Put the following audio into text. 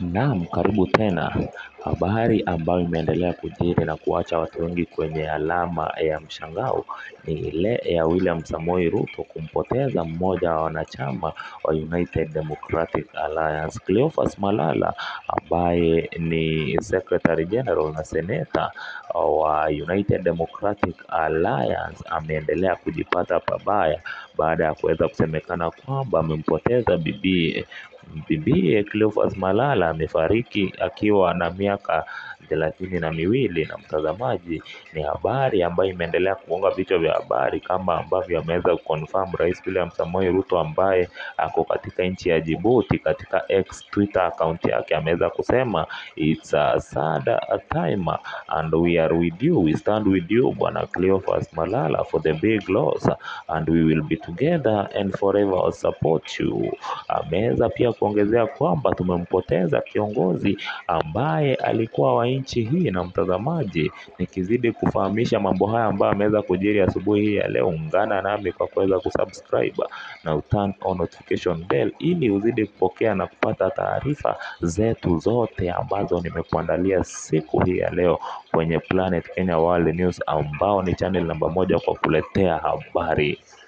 Naam, karibu tena. Habari ambayo imeendelea kujiri na kuacha watu wengi kwenye alama ya mshangao ni ile ya William Samoei Ruto kumpoteza mmoja wa wanachama wa United Democratic Alliance. Cleophas Malala ambaye ni Secretary General na Seneta wa United Democratic Alliance ameendelea kujipata pabaya baada ya kuweza kusemekana kwamba amempoteza bibiye. Bibiye Cleophas Malala amefariki akiwa na miaka thelathini na miwili na mtazamaji, ni habari ambayo imeendelea kugonga vichwa vya habari kama ambavyo ameweza kuconfirm Rais William Samoei Ruto ambaye ako katika nchi ya Djibouti katika X Twitter account yake ameweza kusema it's a sad time and we are with you, we stand with you bwana Cleophas Malala for the big loss and we will be together and forever support you. Ameweza pia kuongezea kwamba tumempoteza kiongozi ambaye alikuwa wa nchi hii, na mtazamaji, nikizidi kufahamisha mambo haya ambayo ameweza kujiri asubuhi hii ya leo, ungana nami kwa kuweza kusubscribe na uturn on notification bell ili uzidi kupokea na kupata taarifa zetu zote ambazo nimekuandalia siku hii ya leo kwenye Planet Kenya World News ambao ni channel namba moja kwa kuletea habari.